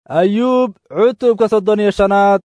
ayuub cutubka soddon iyo shanaad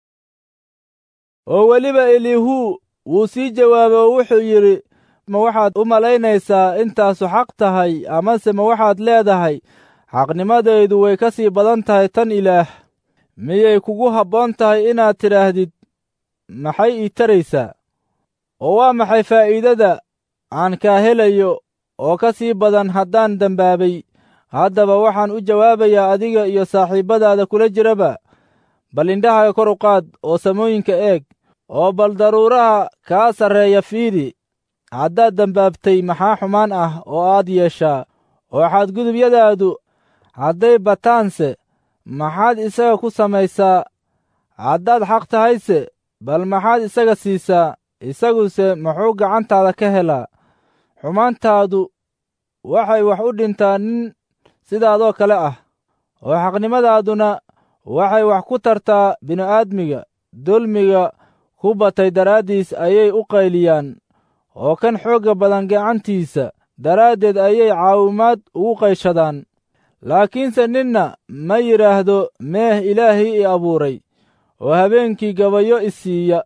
oo weliba elihu wuu sii jawaabay oo wuxuu yidhi ma waxaad u malaynaysaa intaasu xaq tahay amase ma waxaad leedahay xaqnimadaydu way ka sii badan tahay tan ilaah miyay kugu habboon tahay inaad tidhaahdid maxay ii taraysaa oo waa maxay faa'iidada aan kaa helayo oo ka sii badan haddaan dembaabay haddaba waxaan u jawaabayaa adiga iyo saaxiibbadaada kula jiraba bal indhahaga kor u qaad oo samooyinka eeg oo bal daruuraha kaa sarreeya fiidi haddaad dembaabtay maxaa xumaan ah oo aad yeeshaa oo xadgudubyadaadu hadday bataanse maxaad isaga ku samaysaa haddaad xaq tahayse bal maxaad isaga siisaa isaguse muxuu gacantaada ka helaa xumaantaadu waxay wax u dhintaa nin sidaadoo kale ah oo xaqnimadaaduna waxay wax ku tartaa bini'aadmiga dulmiga ku batay daraaddiis ayay u qayliyaan oo kan xoogga badan gacantiisa daraaddeed ayay caawimaad ugu qayshadaan laakiinse ninna ma yidhaahdo meeh ilaahii i abuuray oo habeenkii gabayo i siiya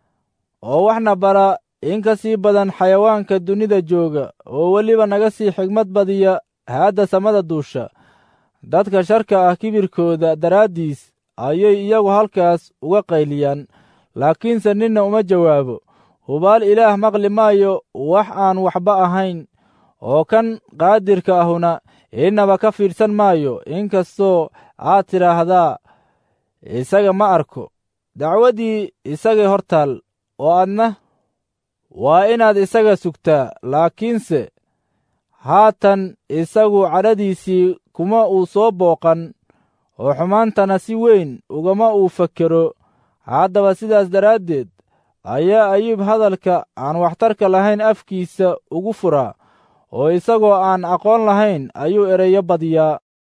oo waxna bara in ka sii badan xayawaanka dunida jooga oo weliba naga sii xigmad badiya haadda samada duusha dadka sharka ah kibirkooda daraaddiis ayay iyagu halkaas uga qayliyaan laakiinse ninna uma jawaabo hubaal ilaah maqli maayo wax aan waxba ahayn oo kan qaadirka ahuna innaba ka fiidhsan maayo inkastoo aad tidhaahdaa isaga ma arko dacwaddii isagay hor taal oo adna waa inaad isaga sugtaa laakiinse haatan isagu cadhadiisii kuma uu soo booqan oo xumaantana si weyn ugama uu fakero haddaba sidaas daraaddeed ayaa ayuub hadalka aan waxtarka lahayn afkiisa ugu furaa oo isagoo aan aqoon lahayn ayuu ereyo badiyaa